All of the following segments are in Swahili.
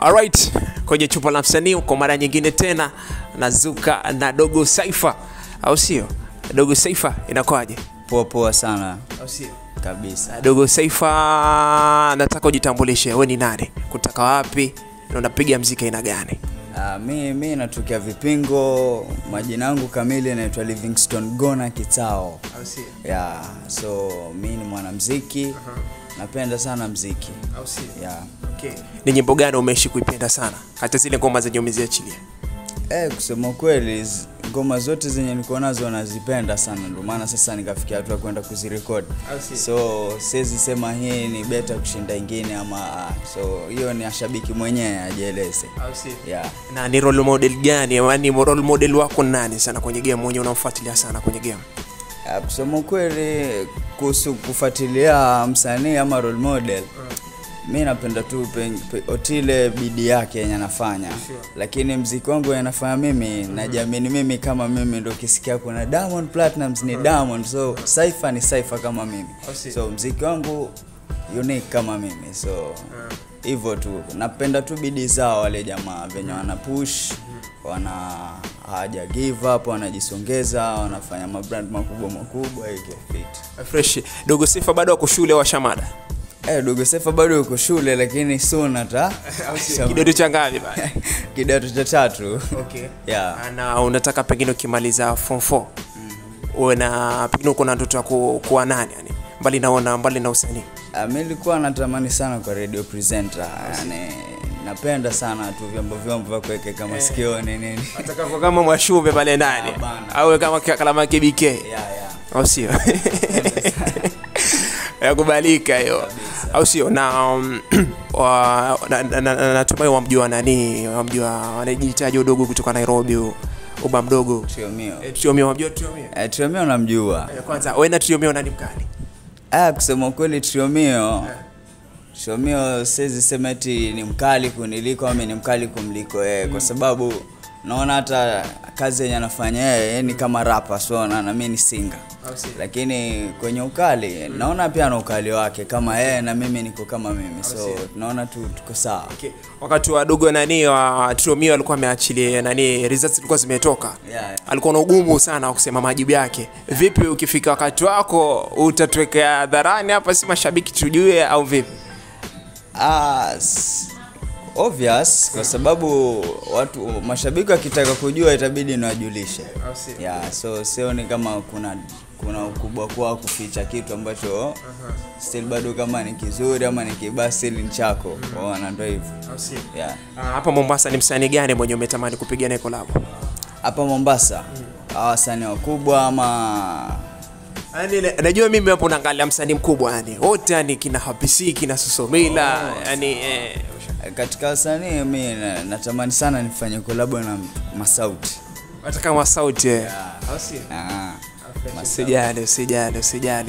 Alright, kwenye chupa la msanii kwa mara nyingine tena nazuka na Dogo Saifa, au sio? Dogo Saifa inakwaje? Poa poa sana Au sio? kabisa. Dogo Saifa, nataka ujitambulishe, wewe ni nani, kutoka wapi na unapiga mziki aina gani? Uh, mi, mi natokea Vipingo, majina yangu kamili naitwa Livingstone Gona Kitao. Au sio? Yeah, so mi ni mwanamziki napenda sana mziki Au sio? yeah. Okay. Ni nyimbo gani umeishi kuipenda sana, hata zile ngoma zenye umeziachilia? Eh, kusema kweli z- ngoma zote zenye niko nazo nazipenda sana, ndio maana sasa nikafikia hatua kwenda kuzirekodi. Au si? So siwezi sema hii ni beta kushinda ingine ama ah, so hiyo ni ashabiki mwenyewe ajieleze. Au sio? Yeah. na ni role model gani yani role model wako ni nani sana kwenye game mwenye unamfuatilia sana kwenye game Ah, kusema kweli kuhusu kufuatilia msanii ama role model mi napenda tu pe, pe, otile bidii yake yenye anafanya lakini mziki wangu wenye nafanya mimi najiamini mimi kama mimi ndo ukisikia kuna diamond platinums ni diamond so saifa ni saifa kama mimi see. so mziki wangu unique kama mimi so hivyo tu napenda tu bidii zao wale jamaa venye wana push wana hawaja give up wanajisongeza wanafanya mabrand makubwa makubwa hivyo fit fresh dogo sifa bado wako shule wa shamada eh dogo sefa bado yuko shule lakini soon ata kidodo cha ngapi bana kidato cha tatu okay yeah na unataka pengine ukimaliza form 4 uwe na pengine uko na ndoto ya ku, kuwa nani yani mbali naona mbali na usanii Ah, mi nilikuwa natamani sana kwa radio presenter yani napenda sana tu vyombo vyombo vya kuwekeka masikioni nini nataka kuwa kama mwashume pale ndani Ah, bana. awe kama kalama KBK yeah, yeah. au sio yakubalika hiyo au sio na um, wa- na- na- na- na- natumai wamjua nani wamjua wanajitaji udogo kutoka nairobi u- uba mdogo Triomio. Eh, Triomio, wamjua Triomio? Eh, Triomio namjua Eh, kwanza we na Triomio nani mkali ah, kusema ukweli Triomio Triomio siwezi sema eti ni mkali kuniliko ama ni mkali kumliko yeye kwa sababu naona hata kazi yenye anafanya yeye yeye ni kama rapa so na na mimi ni singa Au si? lakini kwenye ukali naona pia na ukali wake kama yeye na mimi niko kama mimi so naona tu tuko sawa okay. wakati wadogo nani wa Triomio alikuwa ameachilia nani results zilikuwa zimetoka Yeah, yeah. alikuwa na ugumu sana wa kusema majibu yake vipi ukifika wakati wako utatuwekea hadharani hapa si mashabiki tujue au vipi Ah, s- obvious kwa sababu watu mashabiki wakitaka kujua itabidi niwajulishe yeah, so sioni kama kuna kuna ukubwa kwa kuficha kitu ambacho still bado kama ni kizuri ama ni kibaya still ni chako waona ndo hivyo yeah. Ah, hapa mombasa ni msanii gani mwenye umetamani kupiga naye kolabo hapa mombasa hawa wasanii wakubwa ama yani na- najua mimi hapo naangalia msanii mkubwa yani wote yani kina hapisi kina susomila yani eh, katika wasanii mi na- natamani sana nifanye kolabo na masauti hata kama sauti eh. ah. usijali usijali usijali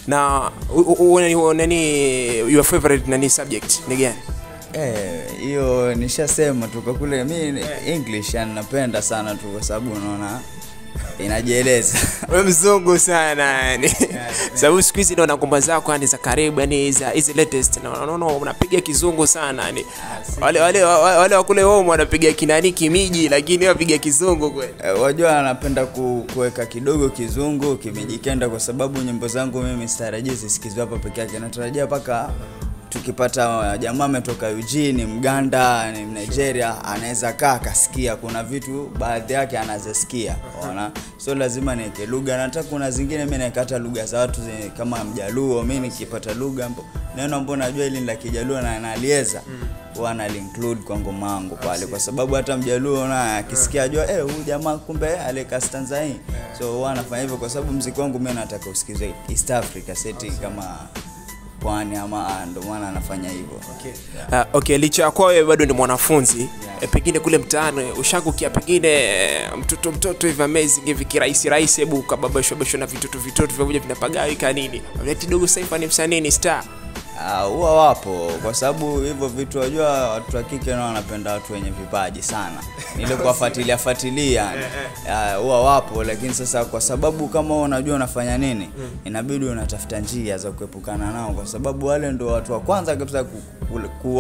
na u- u- u- nani- nani your favorite nani subject ni gani Eh, hiyo nishasema tu kwa kule mi ni english yani napenda sana tu kwa sababu unaona inajieleza we mzungu sana yani sababu siku hizi naona ngoma zako yani za karibu yani za hizi latest na unaona unapiga kizungu sana yani wale wale wale wale wa kule home wanapiga kinani kimiji lakini wapiga kizungu kweli Eh, wajua anapenda ku, kuweka kidogo kizungu kimejikenda kwa sababu nyimbo zangu mimi sitarajii zisikizwe hapa peke yake natarajia mpaka tukipata jamaa ametoka Eugene mganda ni nigeria anaweza kaa akasikia kuna vitu baadhi yake anazisikia ona so lazima niweke lugha na hata kuna zingine mi naeka hata lugha za watu zenye kama mjaluo mi nikipata lugha mbo- neno ambao najua ili ni la kijaluo na nalieza huwa nalinclude kwa ngoma yangu pale kwa sababu hata mjaluo na akisikia ajua eh huyu jamaa kumbe aleka stanza hii so huwa anafanya hivyo kwa sababu mziki wangu mimi nataka usikizwe East Africa seti kama pwani ama ah, ndo maana anafanya hivyo Uh, okay licha ya kuwa wewe bado ni mwanafunzi eh, pengine kule mtaani ushakukia pengine eh, mtoto mtoto hivi amazing hivi kirahisi rahisi hebu ukababashwa bashwa na vitoto vitoto vyakuja vinapagawika nini ati dogo saifa ni msanii ni star Ah, huwa wapo kwa sababu hivyo vitu wajua watu wa kike nao wanapenda watu wenye vipaji sana ile kuwafuatilia fuatilia ah, huwa wapo lakini sasa kwa sababu kama wewe unajua unafanya nini inabidi unatafuta njia za kuepukana nao kwa sababu wale ndo watu wa kwanza kabisa ku- ku- kuua mtu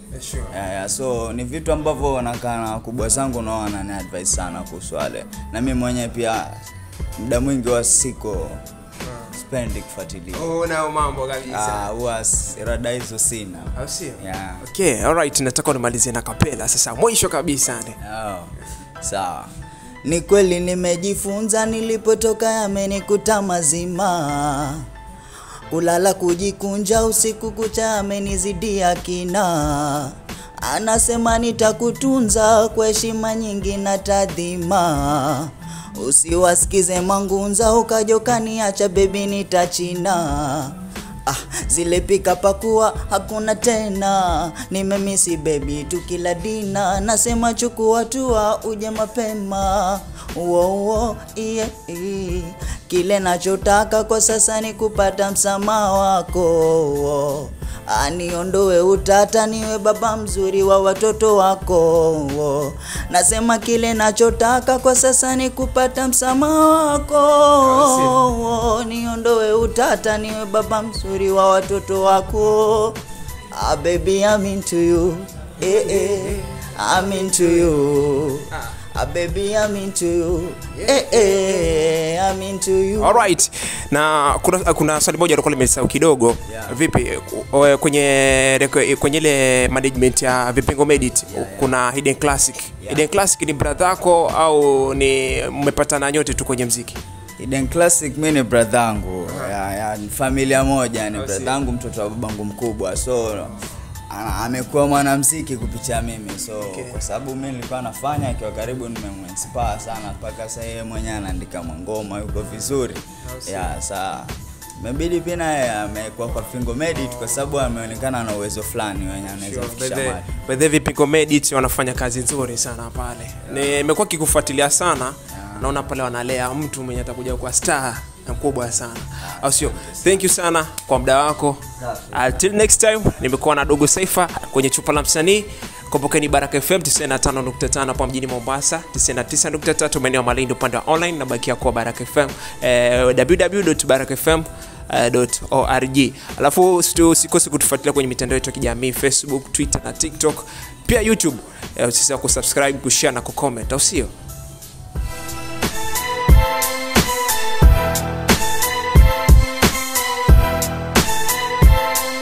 Sure. yeah, yeah. so ni vitu ambavyo nakaa na wakubwa zangu nao wanani advice sana kuhusu wale na mi mwenyewe pia muda mwingi wa siko spendi kufuatilia Oh, nao mambo kabisa. Ah, huwa s- rada hizo sina Au sio? yeah. Okay, alright, nataka unimalizie na kapela sasa mwisho kabisa ne. Oh, sawa ni kweli nimejifunza nilipotoka yamenikuta mazima kulala kujikunja usiku kucha amenizidia kina anasema nitakutunza kwa heshima nyingi na tadhima usiwasikize mangunza ukajokaniacha bebi nitachina Ah, zile pika pakua hakuna tena, nimemisi baby tukila dina, nasema chukua tua uje mapema wowo iye iye. Kile nachotaka kwa sasa ni kupata msamaha wako aniondoe utata, niwe baba mzuri wa watoto wako. Nasema kile nachotaka kwa sasa ni kupata msamaha wako, niondoe utata, niwe baba mzuri wa watoto wako. Ah, baby, I'm into you. Eh, eh, I'm into you. Ah, baby, I'm into you. Eh, eh, I'm into you. Alright. Na kuna, kuna swali moja alikuwa limesahau kidogo. Yeah. Vipi o- kwenye reko- kwenye ile management ya Vipingo Medit kuna Hidden Classic. Hidden Classic ni brother yako au ni mmepatana nyote tu kwenye mziki? Hidden Classic mi ni bradhangu ya, ya, ni familia moja ni I see. bradhangu mtoto wa babangu mkubwa so ana- amekuwa mwanamziki kupitia mimi so Okay. kwa sababu mi nilikuwa nafanya akiwa karibu nimemuinspire sana mpaka sasa yeye mwenyewe anaandika mangoma yuko vizuri see. ya saa imebidi pia naye amekuwa kwa Fingo Medit kwa sababu ameonekana na uwezo fulani wenye anaweza kufikisha mahali. bedhe Vipingo Medit wanafanya kazi nzuri sana pale. Nimekuwa kikufuatilia sana. Naona pale wanalea mtu mwenye atakuja kuwa star mkubwa sana. Au sio? Thank you sana kwa muda wako. Until next time, nimekuwa na Dogo Saifa kwenye chupa la msanii. Kumbukeni Baraka FM 95.5 hapa mjini Mombasa, 99.3 maeneo ya Malindi upande wa online na bakia kwa Baraka FM eh, www.barakafm org alafu usitu- usikose kutufuatilia kwenye mitandao yetu ya kijamii facebook twitter na tiktok pia youtube eh, usisahau kusubscribe kushare na kucomment au sio